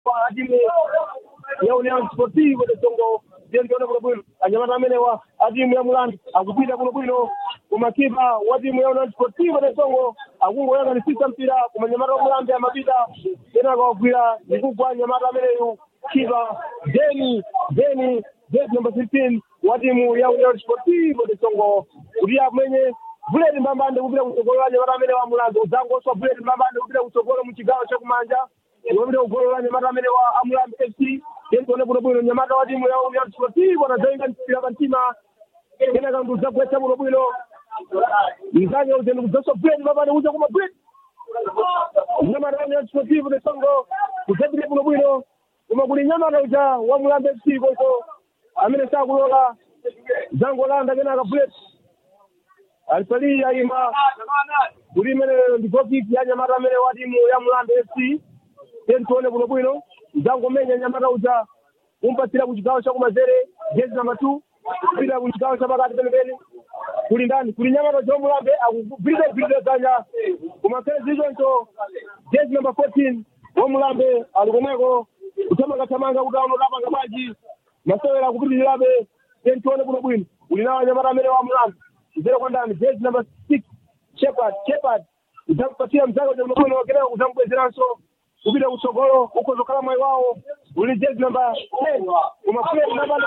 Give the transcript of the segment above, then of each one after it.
kwa ajili ya Union Sportivo de Songo jendione kuno bwino anyamata amenewa atimu ya Mulandu akupita kuno bwino kumakipa wa timu ya Union Sportivo de Songo akungoyanga nisisa mpira kumanyamata wa Mulambe amapita tena akawagwira nikugwa anyamata ameneyu kipa Deni Deni jezi number 15 wa timu ya Union Sportivo de Songo kuti amwenye buleti mbambande kupita kutsogolo anyamata amene wa Mulandu udzangoswa buleti mbambande kupita kutsogolo muchigawo chakumanja wapita kugolo la nyamata amene wa Amulambe FC tentione buno bwino nyamata wa timu ya Union Sportivo anazainga mpira kantima kena kandu zagwetsa buno bwino mzanya uzeni kudzaswa buleti mbambande kuja kuma buleti nyamata wa Union Sportivo de Songo kudzapita buno bwino koma kuli nyamata uja wa Mulambe FC koso amene sakulola zangolanda kenaka buleti alipali ayima kuli imene ndi gokipi ya nyamata amene wa timu ya Mulambe FC tentione buno bwino zangomenya nyamata uja kumpatsira ku chigawo chakumanzere jezi namba two kupita ku chigawo chapakati penepene kuli ndani kuli nyamata uja wamulambe akugwirira gwirira dzanja kumakhale zichoncho jezi namba fourteen wamulambe ali komweko kuthamangathamanga kuti aono tapanga bwanji masewera akupitirirabe tentione buno bwino kuli nawo nyamata amene wamulambe zero kwa ndani jezi namba six shepard shepard udzakupatsira mzake uja buno bwino kenaka udzamubwezeranso kupita kutsogolo ukozokhala mwayi wawo uli jezi namba ten kumafuleti namba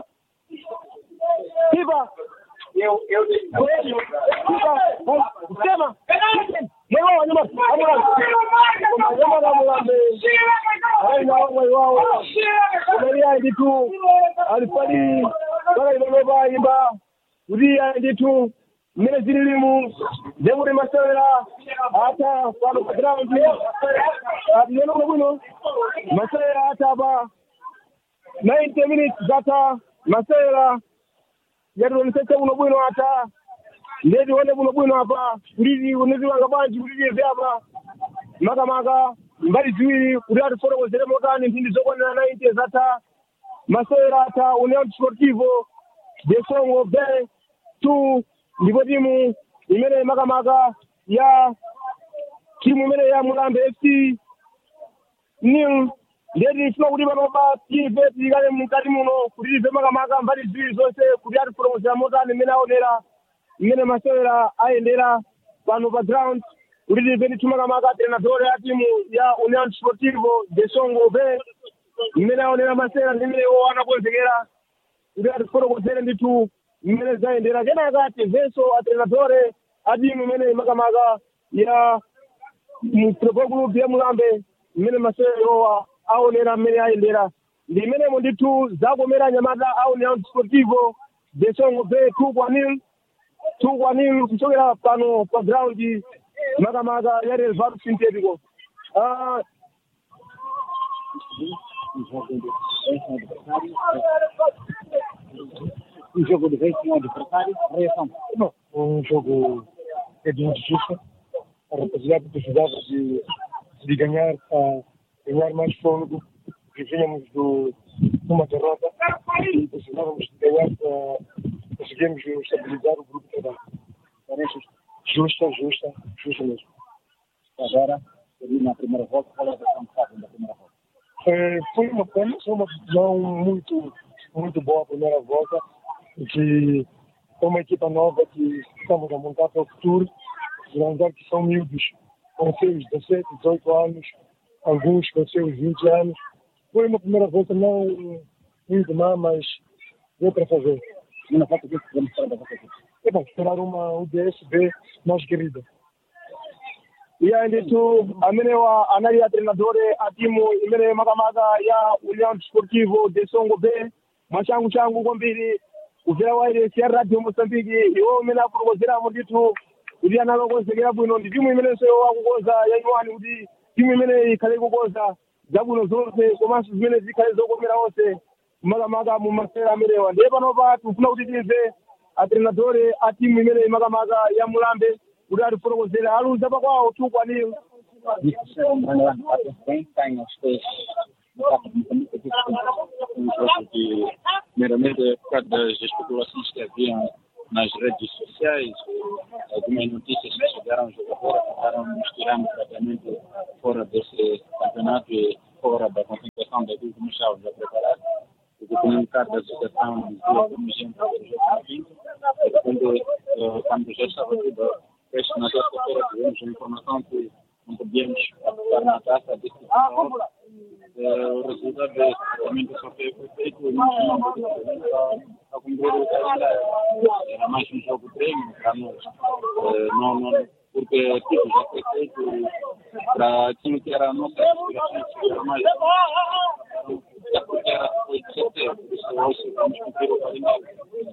kipa sema mwayi wawo anyamaanyamakamulambe ainawo mwayi wawo umali ayi tu alifali paka ipanopa imba kuti ayi nditu mmene zililimu ndekuti masewera ata pano pa ground atiyeno kuno bwino masewera ata pa 90 minutes zata masewera yatiwonesese kuno bwino ata ndetione kuno bwino apa kuliti unetiwanga bwanji kulitieve apa makamaka mbali ziwiri kuti atifotokozere motani mphindi zokwanira 90 zata masewera ata union sportivo de songo be two ndipo timu imene makamaka ya timu imene ya mulambe fc nil ndeti ifuna kuti panopa tive tilikale mkati muno kuti tive makamaka mbali ziwiri zonse kuti atifotokozera motani imene aonera imene masewera ayendera pano pa ground kuti tive ndithu makamaka trenadore ya timu ya union sportivo de songo be imene aonera masewera ndi imene iwo anakonzekera kuti atifotokozere ndithu mmene zayendera kenaka tivenso atrenadore atimu imene makamaka ya mfootball group ya mulambe mmene masewerowa aonera mmene ayendera ndi imenemo ndithu zakomera nyamata a union sportivo de songo be two kwa nil two kwa nil kuchokera pano pa ground makamaka ya relvado sintetico uh, um jogo de vez com o adversário, reação. Não, um jogo é de muito justo. A rapaziada precisava de, de ganhar para ganhar mais fôlego. Vivíamos do, de uma derrota e precisávamos de ganhar para conseguirmos estabilizar o grupo de trabalho. Parece Justa, justa, justa mesmo. agora, ali na primeira volta, qual é a versão que fazem da primeira volta? É, foi uma pena, foi uma decisão muito, muito boa a primeira volta, que é uma equipa nova que estamos a montar para o futuro, lembrar que são miúdos com seus 17, 18 anos, alguns com seus 20 anos. Foi uma primeira volta não muito má, mas deu para fazer. Segunda volta, o que podemos esperar da vossa equipe? É bom, esperar uma UDSB mais querida. iya ndithu amenewa anali atrenadore a timu imene makamaka ya union sportivo de songo be mwachangu changu kwambiri kubvera wairesi ya radio mosambiki iwo umene akutokozeramo ndithu kuti analokonzekera bwino ndi timu imenenso akukonza yaiwani kuti timu imene ikhale ikukonza zabwino zonse komanso zimene zikhale zokomera onse makamaka mu masera amenewa ndiye panopa tikufuna kuti timve atrenadore a timu imene makamaka ya mulambe kuti atifotokozere aluza pakwawo tukwaniro Isso, bem, tem os três. um jogo que, primeiramente, por causa das especulações que haviam nas redes sociais, algumas notícias que chegaram ao jogador acabaram nos tirando praticamente fora desse campeonato e fora da competição. situação daquilo que nós estávamos a preparar, o comunicado da associação dizia que nos entra para o jogo 20, e quando, eh, quando já estava tudo fecho na sexta-feira, tivemos a informação que não podíamos participar na taça desse tipo o resultado é exatamente só foi foi feito e não tinha a cumprir o calendário. Era mais um jogo treino para nós. Eh, Não, não, porque tudo já foi feito para aquilo que era a nossa aspiração, que era mais. Já porque era foi de setembro, por isso hoje vamos cumprir o calendário.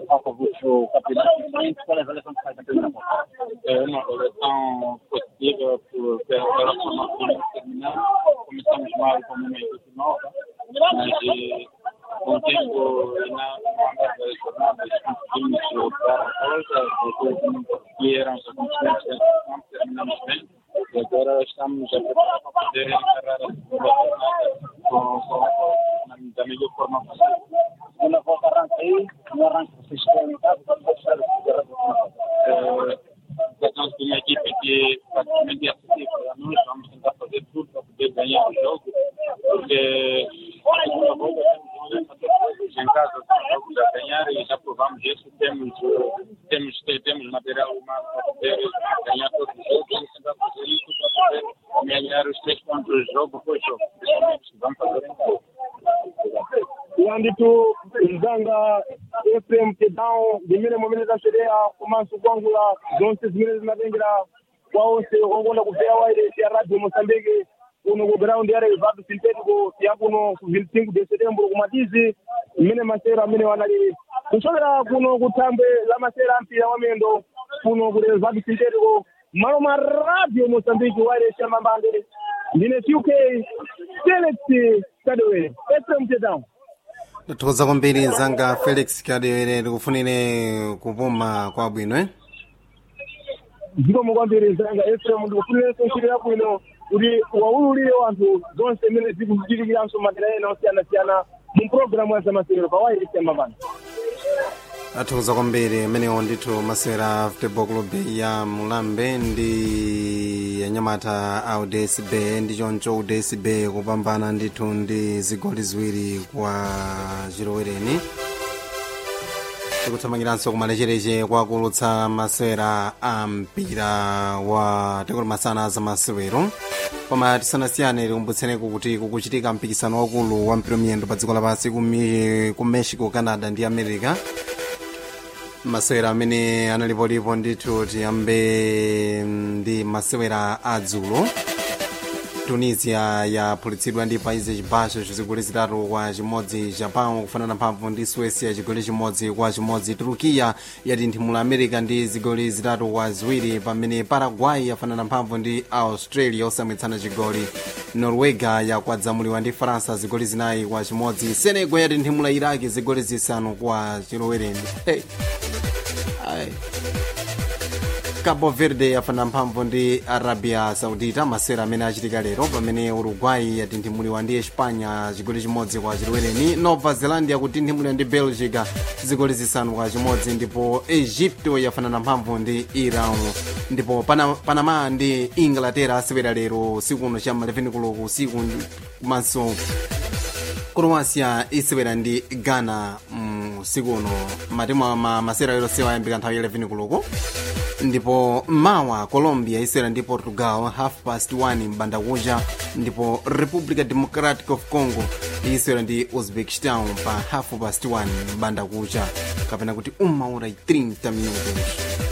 o campeonato diferente, qual é a avaliação que faz da primeira volta? É uma avaliação positiva por- pela pela formação que terminamos. Começamos mal como uma equipe nova, mas eh, com o tempo e na na das jornadas conseguimos dar a volta, depois que eram as consequências não terminamos bem. E agora estamos a preparar para poder encerrar a segunda jornada com, com, com, na, da melhor forma possível. Segunda volta arranca aí, no arranque vocês têm em casa, para fechar a segunda volta. tratamos de uma equipe que praticamente é acessível a nós, vamos tentar fazer tudo para poder ganhar o jogo, porque a segunda volta temos que fazer coisas em casa, são jogos a ganhar e já provamos isso, temos, eh, temos, te- temos material humano para poder ganhar todos os jogos, vamos tentar fazer isso para poder ganhar os três pontos jogo por jogo, principalmente que vamos fazer em casa. yanditu mzanga efrem tedown zimene momene tasherea komanso kuangula zonse zimene zimatengera kwa onse ongonda kupeya wairesi ya radio mosambike kuno ku ground ya relvado sintetico ya kuno ku 25 de setembro kumatizi mmene masera amene wanali kuchokera kuno ku thambwe la masera ampira wamendo kuno ku relvado sintetico malo ma radio mosambike wairesi ya mambande ndine tuk felix kadewere efrem tedown tathokoza kwambiri mzanga felix kadewere tikufunire kupuma kwabwino eh? zikomo kwambiri mzanga efrem ndikufunirenso ntchito yabwino kuti waululire wanthu zonse zimene zikuchitikiranso madera ena osiyanasiyana mu programu ya zamasewero pa wairisi yamapano athokoza kwambiri amenewo ndithu masewera football club ya mulambe ndi anyamata a udc bay ndi choncho udc bay kupambana ndithu ndi zigoli ziwiri kwa chilowereni tikuthamangiranso kumalechereche kwakulutsa masewera a mpira wa tikoti masana za masewero koma tisanasiyane tikumbutseneko kuti kukuchitika mpikisano wakulu wa mpira miyendo pa dziko lapansi ku Mi- ku mexico canada ndi america masewera amene analipolipo ndithu tiyambe ndi masewera adzulo tunisia yaphulitsidwa ndi países chibasho chigoli zitatu kwa chimodzi japan kufanana mphamvu ndi suecia chigoli chimodzi kwa chimodzi turukiya yatinthimula america ndi zigoli zitatu kwa ziwiri pamene paraguay yafanana mphamvu ndi australia osamwitsana chigoli norwega yakwadzamuliwa ndi faransa zigoli zinayi kwa chimodzi senegal yatinthimula iraki zigoli zisanu kwa chilowereni hey. Ai. cabo verde yafanana mphamvu ndi arabia saudita masewera amene achitika lero pamene uruguay yatinthimulidwa ndi espanya chigoli chimodzi kwa chilowereni nova zelandia yakutinthimulidwa ndi belgica zigoli zisanu kwa chimodzi ndipo egypto yafanana mphamvu ndi iran ndipo Pana- panama ndi inglaterra asewera lero usiku uno cha 11 koloko usiku komanso croatia isewera ndi ghana mm, usiku uno matimu ama masewera yonsewa ayambika nthawi ya 11 koloko ndipo mawa colombia isewera ndi portugal half past 1 mbandakucha ndipo republica democratic of congo isewera ndi uzbekistan pa half past 1 mbandakucha kapena kuti uma ora 30 minutos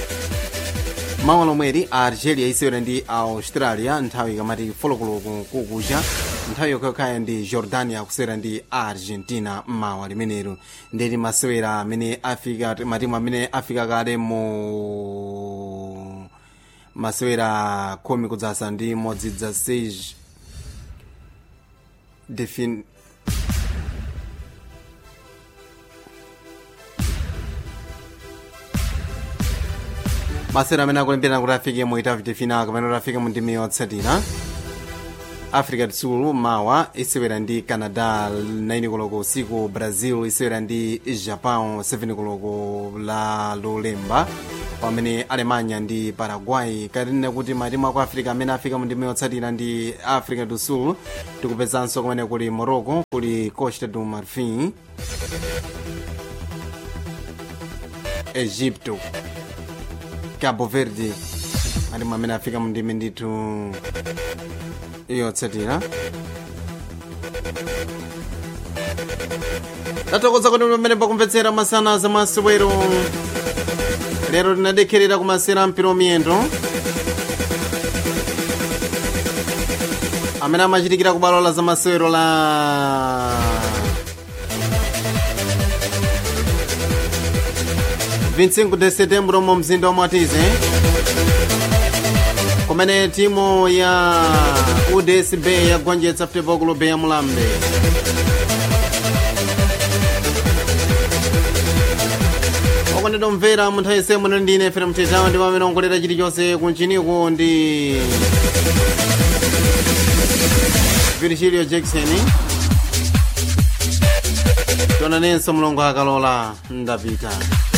mawa lomweri a algeria isewera ndi australia nthawi ikamati folokoloko kukucha nthawi yokhayokhayo ndi jordania kusewera ndi argentina mawa limenelo ndeti masewera amene afika matimu amene afika kale mu masewera khumi kudzasa ndi imodzi dza sage defin masewera amene akulembera kuti afike mu itavite final kapena kuti afike mu ndime yotsatira africa do sul mawa isewera ndi canada 9 koloko usiku brazil isewera ndi japan 7 koloko la lolemba pamene alemanya ndi paraguay katinene kuti matimu aku africa amene afika mu ndime yotsatira ndi africa do sul tikupezanso kumene kuli morocco kuli costa do marfin egipto cabo verde matimu amene afika mu ndime ndithu yotsatira tatokoza kuti pamene pakumvetsera masana za masewero lero tinadekherera kumasera mpira miyendo amene amachitikira ku bwalo la za masewero la vinsingu de setembro mu mzinda wa mwatize kumene timu ya udsb yagonjetsa futebol club ya mulambe okondedwa mvera munthawi yonse muno ndine fere mtetawa ndi pamene ongolera chilichonse kunchiniku ndi virgilio jackson tionanenso mulongo akalola ndapita